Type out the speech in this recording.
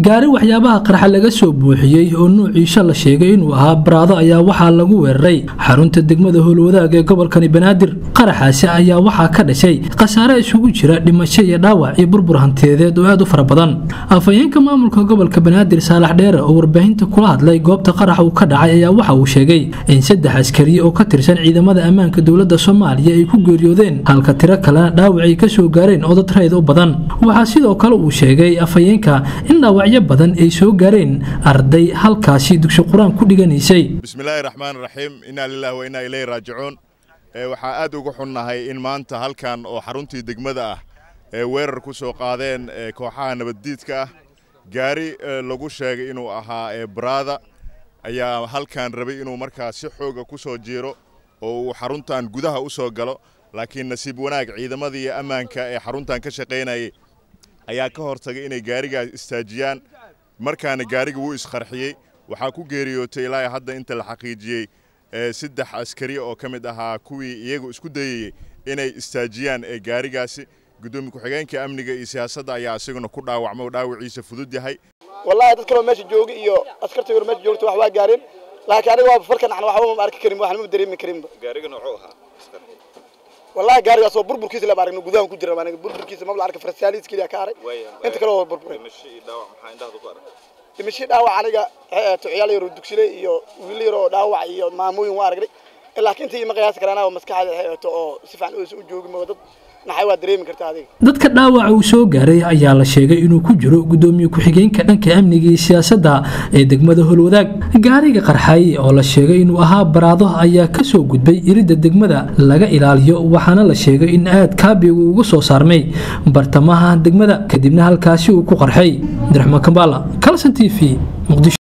gaari waxyaabaha qarxa laga soo buuxiyey oo nuuciisa la sheegay inuu ahaa baraado ayaa waxaa lagu weeraray xarunta degmada howlwadaag ee gobolkani banaadir qaraxaasi ayaa waxaa ka dhashay khasaare isugu jira dhimasho iyo dhaawac iyo burbur hantiyadeed oo aad u fara badan afhayeenka maamulka gobolka banaadir saalax dheere oo warbaahinta kula hadlay goobta qarax uu ka dhacay ayaa waxa uu sheegay in saddex askari oo ka tirsan ciidamada ammaanka dowladda soomaaliya ay ku geeriyoodeen halka tiro kalena dhaawac ay ka soo gaareen oo dad rayd u badan waxaa sidoo kale uu sheegay afhayeenka in dhaawacyo badan ay soo gaareen arday halkaasi dugsi qur-aan ku dhiganaysay bismillaahi raxmaan raxiim innaa lillahi wa innaa ilayhi raajicuun waxaa aad uga xunnahay in maanta halkan oo xaruntii degmada ah ee weerar ku soo qaadeen kooxaha nabaddiidka ah gaari lagu sheegay inuu ahaa baraada ayaa halkan rabay inuu markaa si xooga ku soo jiiro oo uu xaruntan gudaha u soo galo laakiin nasiib wanaag ciidamadii ammaanka ee xaruntan ka shaqaynayay ayaa ka hortagay inay gaarigaas istaajiyaan markaana gaariga wuu isqarxiyey waxaa ku geeriyootay ilaa hadda inta la xaqiijiyey saddex askari oo ka mid ahaa kuwii iyagu isku dayayey inay istaajiyaan ee gaarigaasi gudoomiye ku-xigeenka amniga iyo siyaasadda ayaa isaguna ku dhaawacmo dhaawaciisa fudud yahay wallahi dad kaloo meesha jooga iyo askarta yar meesha joogta wax waa gaareen laakiin aniga waa falkan aan waxba ma arki karin waxna ma dareemi karinba gaariga noocuu ahaa wallahi gaarigaas oo burburkiisa la aragno gudahan ku jira aniga burburkiisa ma la arka farsaaliis kaliya ka haray inta kale waa burburay dhimasho iyo dhaawac maxaa indhahda ku aragtay dhimasho dhaawac aniga ciyaal yar oo dugsile iyo wiil yar oo dhaawac iyo maamooyin waa aragnay laakiin intii ma qiyaasi karaan maskaxda xeeto oo si fiican u joogi ma dad maxay waa dareemi kartaa adiga dadka dhaawaca uu soo gaaray ayaa la sheegay inuu ku jiro gudoomiye ku-xigeenka dhanka amniga iyo siyaasadda ee degmada howlwadaag gaariga qarxay oo la sheegay inuu ahaa baraado ayaa ka soo gudbay iridda degmada laga ilaaliyo waxaana la sheegay in aad kaabigu ugu soo saarmay bartamaha degmada kadibna halkaasi uu ku qarxay abdiraxmaan kambaala calson t v muqdisho